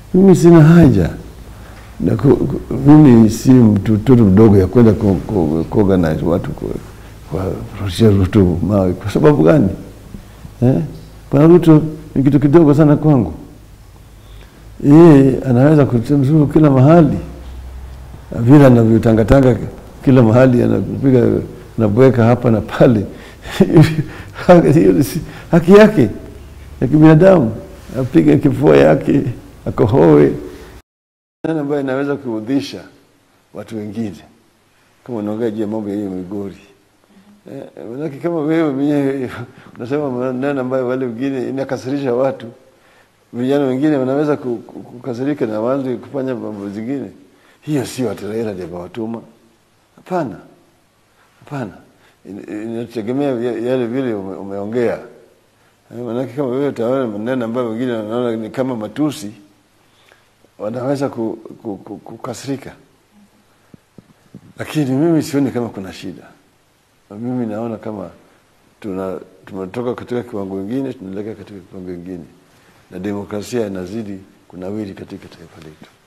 Mimi sina haja na ku, ku, mimi si mtoto mdogo ya kwenda ku- ku- kuorganize watu ku- kuwarushia Ruto mawe. Kwa sababu gani eh? Bwana Ruto ni kitu kidogo sana kwangu. Yeye anaweza kutuzuru kila mahali vile anavyotangatanga kila mahali, anapiga anabweka hapa na pale. Hiyo ni si- haki yake ya kibinadamu, apige kifua yake akohoe nani ambayo inaweza kuudhisha watu wengine kama unaongea juu ya mambo ya hiyo Migori. Eh, manake kama wewe mwenyewe unasema maneno ambayo wale wengine inakasirisha watu, vijana wengine wanaweza ku- ku- kukasirika na waanze kufanya mambo zingine. Hiyo sio ati Raila ndiye amewatuma. Hapana, hapana, In- inategemea ya- yale vile ume- umeongea. Eh, Manake kama wewe utaona maneno ambayo wengine wanaona ni kama matusi, wanaweza ku- ku- ku- kukasirika, lakini mimi sioni kama kuna shida. Na Mimi naona kama tuna tumetoka katika kiwango kingine tunaelekea katika kiwango kingine, na demokrasia inazidi kunawiri katika taifa letu.